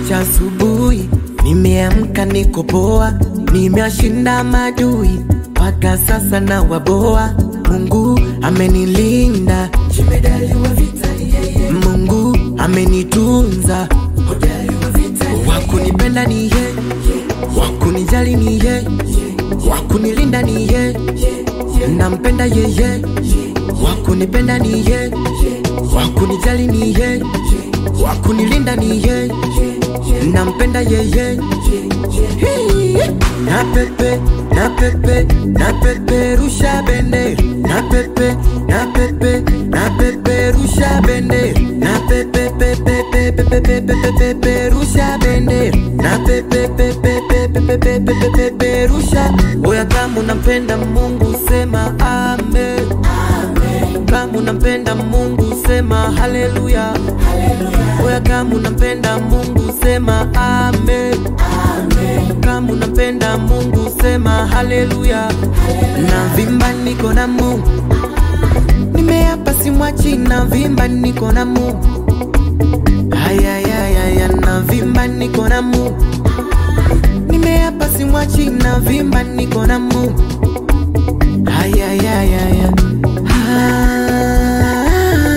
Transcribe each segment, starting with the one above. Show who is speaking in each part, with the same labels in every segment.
Speaker 1: kumekucha asubuhi, nimeamka niko poa, nimeashinda madui mpaka sasa na waboa. Mungu amenilinda, jemedali wa vita ni yeye. Mungu amenitunza, hodari wa vita ni yeye. Wakunipenda ni yeye, wakunijali ni yeye, wakunilinda ni yeye, nampenda yeye, wakunipenda ni yeye, wakunijali ni yeye, wakunilinda ni yeye, nampenda yeye. Hii. Na pepe, na pepe, na pepe rusha bendera, na pepe, na pepe, na pepe rusha bendera, na pepe pepe pepe pepe pepe pepe rusha bendera, na pepe pepe pepe pepe pepe pepe rusha. Oya, kama unampenda Mungu sema amen. Kama unampenda Mungu sema haleluya. Oya, kama unampenda Mungu sema amen. Kama unampenda Mungu sema haleluya. Na vimba niko na Mungu, nimeapa simwachi. Na vimba niko na Mungu, hayayayaya. Na vimba niko na Mungu, nimeapa simwachi. Na vimba niko na Mungu, hayayayaya. Ah,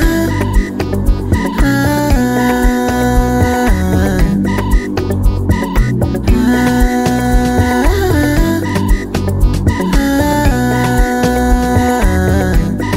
Speaker 1: ah, ah, ah.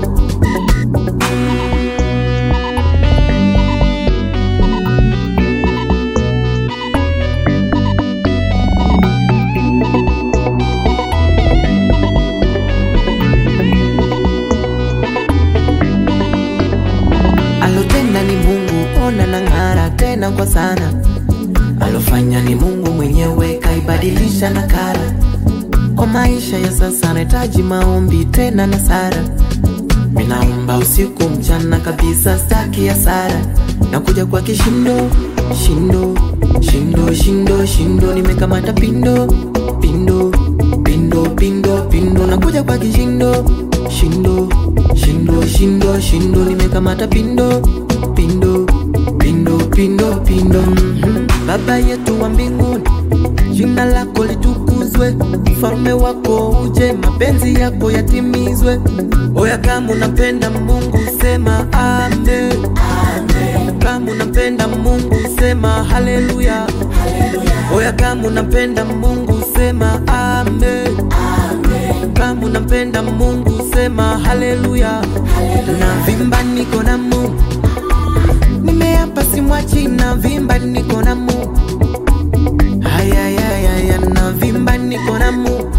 Speaker 1: Alotenda ni Mungu, ona na ng'ara tena kwa sana. Alofanya ni Mungu mwenyewe, kaibadilisha na kara. Kwa maisha ya sasa nahitaji maombi tena na sara. Minaomba usiku mchana kabisa, staki ya sara. Nakuja kwa kishindo, shindo, shindo, shindo, shindo, nimekamata pindo, pindo, pindo, pindo, pindo, nakuja kwa kishindo, shindo, shindo, shindo, shindo, nimekamata pindo, pindo, pindo, pindo, pindo. Mhm. Baba yetu wa mbinguni, jina lako litukuzwe, ufalme wako uje, mapenzi yako yatimizwe. Oya, kama unampenda Mungu sema amen. Kama unampenda Mungu sema haleluya. Oya, kama unampenda Mungu sema amen. Kama unampenda Mungu sema haleluya. Na vimba niko na Mungu, nimeapa simwachi. Na vimba niko na Mungu, hayayayaya. Na vimba niko na Mungu,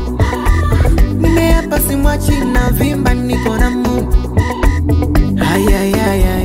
Speaker 1: nimeapa simwachi. Na vimba niko na Mungu, hayayayaya.